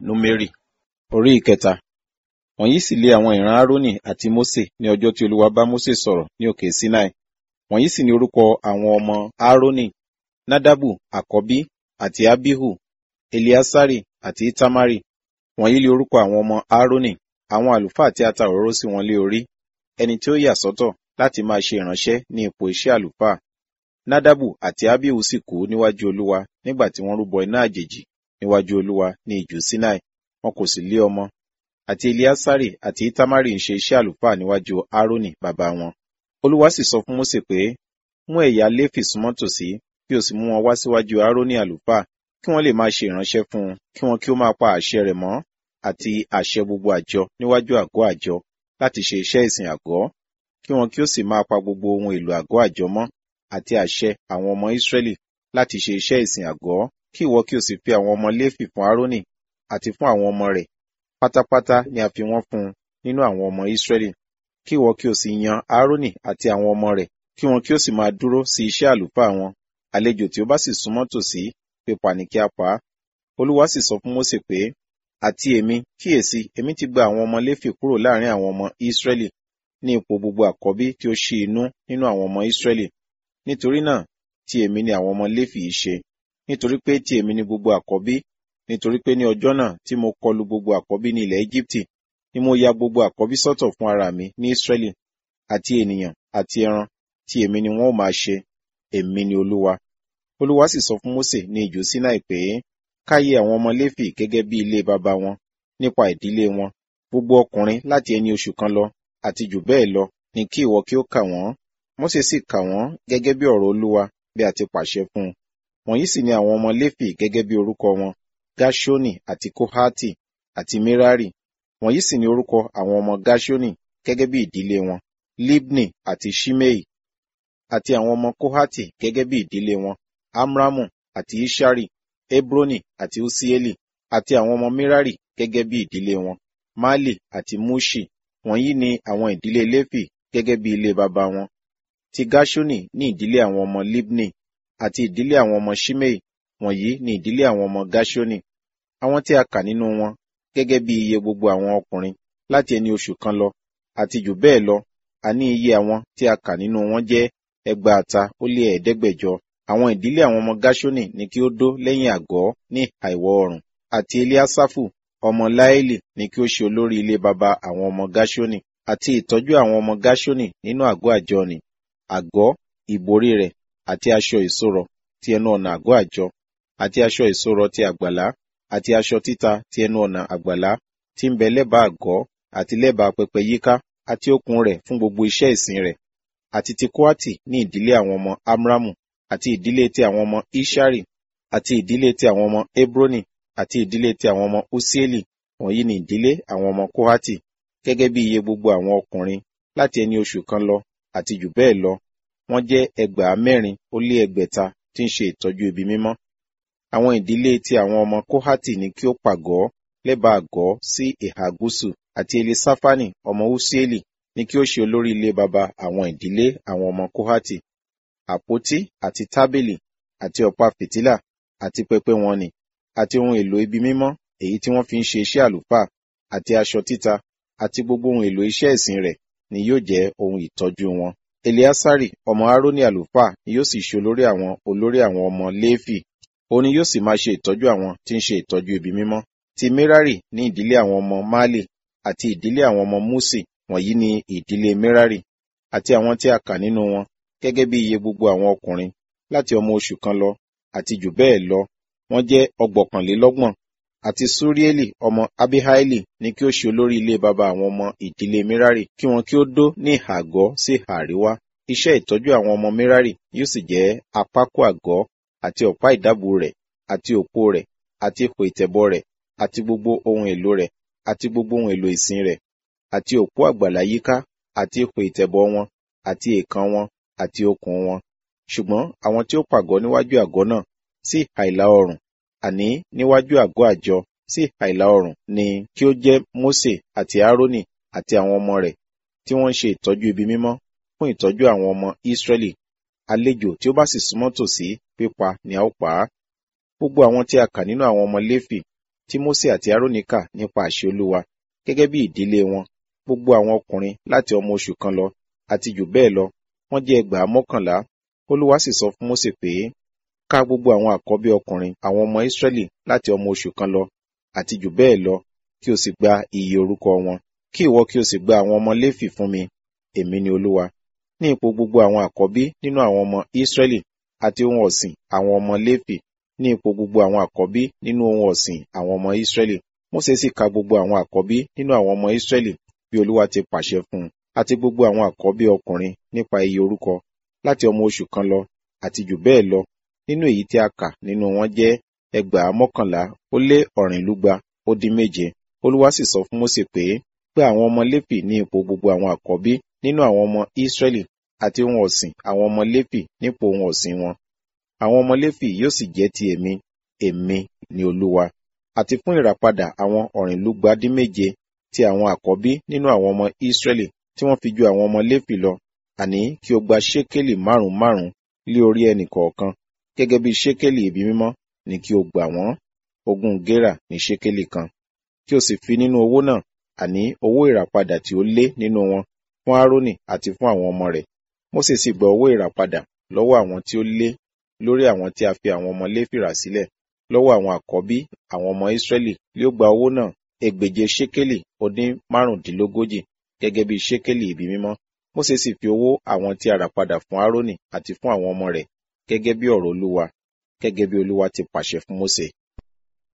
númérì orí ìkẹta wọ̀nyí sì lé àwọn ìran árónì àti mósè ní ọjọ́ tí olúwa bá mósè sọ̀rọ̀ ní òkè sinai wọ̀nyí sì ni orúkọ àwọn ọmọ árónì nádàbù àkọ́bí àti abihu eliasari àti itamari wọ̀nyí lé orúkọ àwọn ọmọ árónì àwọn àlùfáà tí a ta òróró sí wọn lé orí ẹni tí ó yà sọ́tọ̀ láti máa ṣe ìránṣẹ́ ní ipò iṣẹ́ àlùfáà nádàbù àti abihu sì kú níwájú olúwa nígbà tí wọ́n rúbọ iná àjèjì níwájú olúwa ní ijù sinai wọn kò sì lé ọmọ àti eliasari àti itamari ń ṣe iṣẹ́ àlùfáà níwájú árónì bàbá wọn olúwa sì sọ fún mósè pé mú ẹ̀yà léfì súnmọ́ tòsí kí o sì mú wọn wá síwájú árónì àlùfáà kí wọ́n lè máa ṣe ìránṣẹ́ fún un kí wọn kí ó máa pa àṣẹ rẹ̀ mọ́ àti àṣẹ gbogbo àjọ níwájú àgọ́ àjọ láti ṣe iṣẹ́ ìsìn àgọ́ kí wọn kí ó sì máa pa gbogbo ohun èlò àgọ́ àjọ mọ́ àti àṣẹ àwọn ọmọ Ísírẹ́lì láti ṣe iṣẹ́ ìsìn àgọ́ kí ìwọ kí o sì fi àwọn ọmọ Léfì fún Árónì àti fún àwọn ọmọ rẹ̀ pátápátá ni a fi wọ́n fún un nínú àwọn ọmọ Ísírẹ́lì kí ìwọ kí o sì yan Árónì àti àwọn ọmọ rẹ̀ kí wọn kí ó sì máa dúró sí iṣẹ́ àlùfáà wọn àlejò tí ó bá sì súnmọ́ tòsí pípa ní kí a pa á Olúwa sì sọ fún Mósè pé àti èmi kíyèsí èmi ti gba àwọn ọmọ Léfì kúrò láàrin àwọn ọmọ Ísírẹ́lì ní ipò gbogbo àkọ́bí tí ó ṣí inú nínú àwọn ọmọ Ísírẹ́lì nítorí náà ti èmi ni àwọn ọmọ Léfì yìí ṣe nítorí pé ti èmi ni gbogbo àkọ́bí nítorí pé ní ọjọ́ náà tí mo kọlu gbogbo àkọ́bí ní ilẹ̀ Íjíbítì ni mo ya gbogbo àkọ́bí sọ́tọ̀ fún ara mi ní Ísírẹ́lì àti ènìyàn àti ẹran tí èmi ni wọn ó máa ṣe èmi ni Olúwa Olúwa sì sọ fún Mósè ní ijù Sinai pé káyé àwọn ọmọ Léfì gẹ́gẹ́ bí ilé baba wọn nípa ìdílé wọn gbogbo ọkùnrin láti ẹni oṣù kan lọ àti jù bẹ́ẹ̀ lọ ni kí ìwọ kí ó kà wọ́n Mósè sì kà wọ́n gẹ́gẹ́ bí ọ̀rọ̀ Olúwa bí a ti pàṣẹ fún un wọ̀nyí sì ni àwọn ọmọ Léfì gẹ́gẹ́ bí orúkọ wọn Gáṣónì àti Kóhátì àti Mírárì wọ̀nyí sì ni orúkọ àwọn ọmọ Gáṣónì gẹ́gẹ́ bí ìdílé wọn Libni àti Ṣimei àti àwọn ọmọ Kóhátì gẹ́gẹ́ bí ìdílé wọn Amramu àti Ishari Hebroni àti Usieli àti àwọn ọmọ Mírárì gẹ́gẹ́ bí ìdílé wọn Mali àti Mushi wọ̀nyí ni àwọn ìdílé Léfì gẹ́gẹ́ bí ilé baba wọn ti Gáṣónì ní ìdílé àwọn ọmọ Libni àti ìdílé àwọn ọmọ Ṣimei wọ̀nyí ni ìdílé àwọn ọmọ Gáṣónì àwọn tí a kà nínú wọn gẹ́gẹ́ bí iye gbogbo àwọn ọkùnrin láti ẹni oṣù kan lọ àti jù bẹ́ẹ̀ lọ àní iye àwọn tí a kà nínú wọn jẹ́ ẹgbàáta ó lé ẹ̀ẹ́dẹ́gbẹ̀jọ àwọn ìdílé àwọn ọmọ Gáṣónì ni kí ó dó lẹ́yìn àgọ́ ní àìwọ̀ oòrùn àti Eliasafu ọmọ Láélì ni kí ó ṣe olórí ilé baba àwọn ọmọ Gáṣónì àti ìtọ́jú àwọn ọmọ Gáṣónì nínú àgọ́ àjọ ni àgọ́ ìborí rẹ̀ àti aṣọ ìṣòrọ̀ ti ẹnu ọ̀nà àgọ́ àjọ àti aṣọ ìṣòrọ̀ ti àgbàlá àti aṣọ títa ti ẹnu ọ̀nà àgbàlá tí ń bẹ lẹ́bàá àgọ́ àti lẹ́bàá pẹpẹ yíká àti okùn rẹ̀ fún gbogbo iṣẹ́ ìsìn rẹ̀ àti ti Kóátì ní ìdílé àwọn ọmọ Amramu àti ìdílé ti àwọn ọmọ Ishari àti ìdílé ti àwọn ọmọ Hebroni àti ìdílé ti àwọn ọmọ Usieli wọ̀nyí ni ìdílé àwọn ọmọ Kóhátì gẹ́gẹ́ bí iye gbogbo àwọn ọkùnrin láti ẹni oṣù kan lọ àti jù bẹ́ẹ̀ lọ wọ́n jẹ́ ẹgbàá mẹ́rin ó lé ẹgbẹ̀ta tí ń ṣe ìtọ́jú ibi mímọ́ àwọn ìdílé ti àwọn ọmọ Kóhátì ni kí ó pàgọ́ lẹ́bàá àgọ́ sí ìhà gúúsù àti Elisafani ọmọ Usieli ni kí ó ṣe olórí ilé baba àwọn ìdílé àwọn ọmọ Kóhátì àpótí àti tábìlì àti ọ̀pá fìtílà àti pẹpẹ wọn ni àti ohun èlò ibi mímọ́ èyí tí wọ́n fi ń ṣe iṣẹ́ àlùfáà àti aṣọ títa àti gbogbo ohun èlò iṣẹ́ ìsìn rẹ̀ ni yóò jẹ́ ohun ìtọ́jú wọn. Eliasari ọmọ Aaroni àlùfáà ni yóò sì ṣe olórí àwọn olórí àwọn ọmọ Léfì òun ni yóò sì máa ṣe ìtọ́jú àwọn tí ń ṣe ìtọ́jú ibi mímọ́. Ti Merari ní ìdílé àwọn ọmọ Mali àti ìdílé àwọn ọmọ Musi wọ̀nyí ni ìdílé Merari àti àwọn tí a kà nínú wọn gẹ́gẹ́ bí iye gbogbo àwọn ọkùnrin láti ọmọ oṣù kan lọ àti jù bẹ́ẹ̀ lọ wọ́n jẹ́ ọgbọ̀kànlélọ́gbọ̀n àti Surieli ọmọ Abihaili ní kí ó ṣe olórí ilé baba àwọn ọmọ ìdílé Merari kí wọn kí ó dó ní ìhà àgọ́ sí ìhà àríwá iṣẹ́ ìtọ́jú àwọn ọmọ Merari yóò sì jẹ́ apákó àgọ́ àti ọ̀pá ìdábù rẹ̀ àti òpó rẹ̀ àti ipò ìtẹ̀bọ̀ rẹ̀ àti gbogbo ohun èlò rẹ̀ àti gbogbo ohun èlò ìsìn rẹ̀ àti òpó àgbàlá yíká àti ipò ìtẹ̀bọ̀ wọn àti èèkàn wọn àti okùn wọn ṣùgbọ́n àwọn tí ó pàgọ́ níwájú àgọ́ náà sí ìhà ìlà oòrùn àní níwájú àgọ́ àjọ sí ìhà ìlà oòrùn ni kí ó jẹ́ Mósè àti Árónì àti àwọn ọmọ rẹ̀ tí wọ́n ń ṣe ìtọ́jú ibi mímọ́ fún ìtọ́jú àwọn ọmọ Ísírẹ́lì àlejò tí ó bá sì súnmọ́ tòsí pípa ni a ó pa á gbogbo àwọn tí a kà nínú àwọn ọmọ Léfì tí Mósè àti Árónì kà nípa àṣẹ Olúwa gẹ́gẹ́ bí ìdílé wọn gbogbo àwọn ọkùnrin láti ọmọ oṣù kan lọ àti jù bẹ́ẹ̀ lọ wọ́n jẹ́ ẹgbàá mọ́kànlá Olúwa sì sọ fún Mósè pé ká gbogbo àwọn àkọ́bí ọkùnrin àwọn ọmọ Ísírẹ́lì láti ọmọ oṣù kan lọ àti jù bẹ́ẹ̀ lọ kí o sì gba iye orúkọ wọn kí ìwọ kí o sì gba àwọn ọmọ Léfì fún mi èmi ni Olúwa ní ipò gbogbo àwọn àkọ́bí nínú àwọn ọmọ Ísírẹ́lì àti ohun ọ̀sìn àwọn ọmọ Léfì ní ipò gbogbo àwọn àkọ́bí nínú ohun ọ̀sìn àwọn ọmọ Ísírẹ́lì Mósè sì ka gbogbo àwọn àkọ́bí nínú àwọn ọmọ Ísírẹ́lì bí Olúwa ti pàṣẹ fún un àti gbogbo àwọn àkọ́bí ọkùnrin nípa iye orúkọ láti ọmọ oṣù kan lọ àti jù bẹ́ẹ̀ lọ nínú èyí tí a kà nínú wọn jẹ́ ẹgbàá mọ́kànlá ó lé ọ̀rìnlúgba ó dín méje Olúwa sì sọ fún Mósè pé pé àwọn ọmọ Léfì ní ipò gbogbo àwọn àkọ́bí nínú àwọn ọmọ Ísírẹ́lì àti ohun ọ̀sìn àwọn ọmọ Léfì nípò ohun ọ̀sìn wọn àwọn ọmọ Léfì yóò sì jẹ́ ti èmi èmi ni Olúwa àti fún ìràpadà àwọn ọ̀rìnlúgba dín méje ti àwọn àkọ́bí nínú àwọn ọmọ Ísírẹ́lì tí wọ́n fi ju àwọn ọmọ Léfì lọ àní kí o gba ṣékélì márùn márùn lé orí ẹnì kọ̀ọ̀kan gẹ́gẹ́ bí ṣékélì ibi mímọ́ ni kí o gbà wọ́n ogún gérà ní ṣékélì kan kí o sì fi nínú owó náà àní owó ìràpadà tí ó lé nínú wọn fún Árónì àti fún àwọn ọmọ rẹ̀ Mósè sì gba owó ìràpadà lọ́wọ́ àwọn tí ó lé lórí àwọn tí a fi àwọn ọmọ Léfì rà sílẹ̀ lọ́wọ́ àwọn àkọ́bí àwọn ọmọ Ísírẹ́lì lé ó gba owó náà ẹgbèje ṣékélì ó dín márùndínlógójì gẹ́gẹ́ bí ṣékélì ibi mímọ́ Mósè sì fi owó àwọn tí a rà padà fún Árónì àti fún àwọn ọmọ rẹ̀ gẹ́gẹ́ bí ọ̀rọ̀ Olúwa gẹ́gẹ́ bí Olúwa ti pàṣẹ fún Mósè